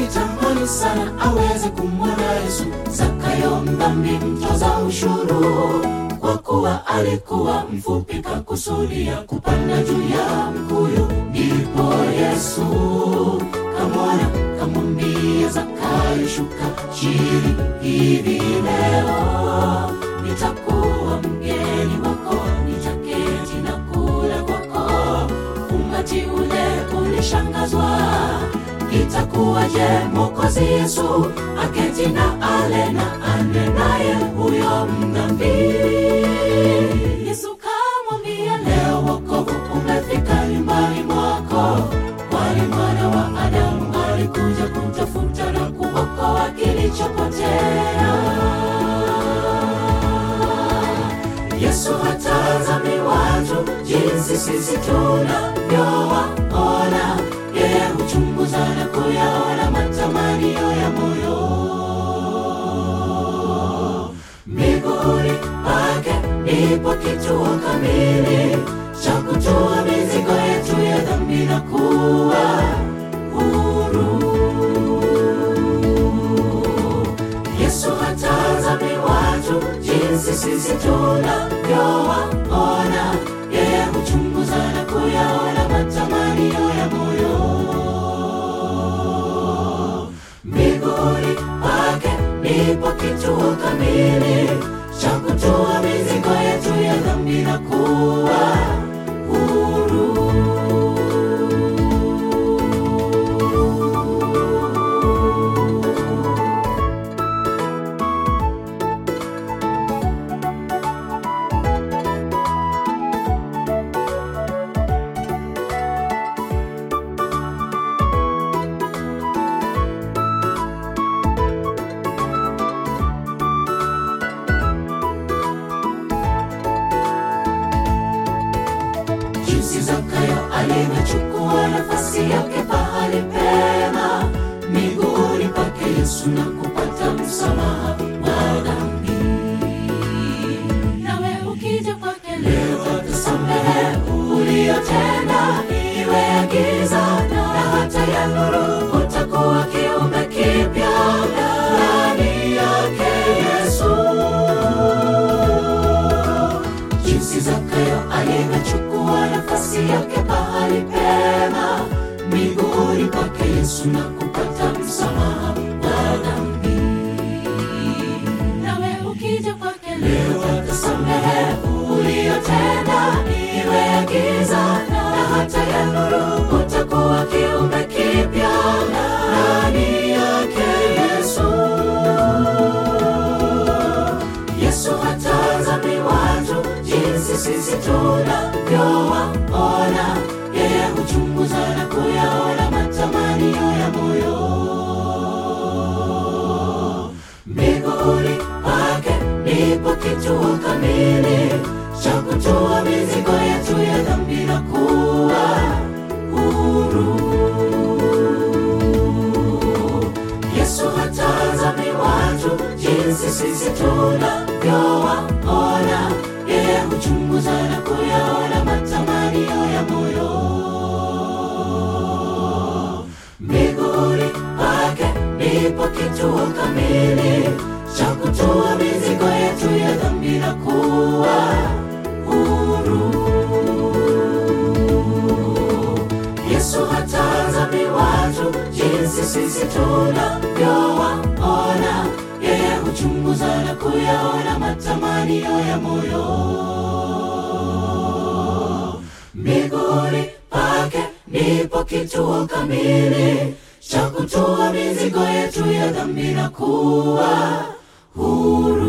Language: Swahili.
alitamani sana aweze kumwona Yesu. Zakayo mdhambi, mtoza ushuru, kwa kuwa alikuwa mfupi, kakusudia kupanda juu ya mkuyu. Ndipo Yesu kamwona, kamwambia Zakayo, shuka chini, hivi leo nitakuwa mgeni wako, nitaketi na kula kwako. Umati ule ulishangazwa, itakuwaje Mwokozi Yesu aketi na ale na ane naye huyo mdhambi? Yesu kamwambia, leo wokovu umefika nyumbani mwako, kwani mwana wa Adamu alikuja kutafuta na kuokoa kilichopotea. Yesu hatazami watu jinsi sisi tunavyowaona, yeye huchunguza na kuyaona matamanio ya moyo. Miguuni pake ndipo kituo kamili cha kutoa mizigo yetu ya dhambi na kuwa huru. Yesu hatazami watu jinsi sisi tunavyowaona, yeye huchunguza na kuyaona matamanio ya moyo. Miguuni pake ndipo kituo kamili cha kutoa mizigo yetu ya dhambi na kuwa huru. jinsi Zakayo alivyochukua nafasi yake pahali pema miguuni pake Yesu na kupata msamaha wa dhambi. Nawe ukija kwake leo atasamehe uliyotenda, iwe ya giza na hata ya nuru, utakuwa kiumbe kipya ndani yake Yesu jinsi Zakayo alivyochukua nafasi yake pahali pema miguuni pake Yesu na kupata msamaha wa dhambi. Nawe ukija kwake leo atasamehe uliyotenda, iwe ya giza na hata ya nuru, utakuwa kiumbe kipya ndani yake Yesu. Yesu hatazami watu jinsi sisi tunavyowaona, yeye huchunguza na kuyaona matamanio ya moyo. Miguuni pake ndipo kituo kamili cha kutoa mizigo yetu ya dhambi na kuwa huru. Yesu hatazami watu jinsi sisi tunavyowaona, yeye huchunguza na kuyaona matamanio ya moyo. Miguuni pake ndipo kituo kamili cha kutoa mizigo yetu ya dhambi na kuwa huru. Yesu hatazami watu jinsi sisi tunavyowaona, yeye huchunguza na kuyaona matamanio ya moyo. Miguuni pake ndipo kituo kamili cha kutoa mizigo yetu ya dhambi na kuwa huru.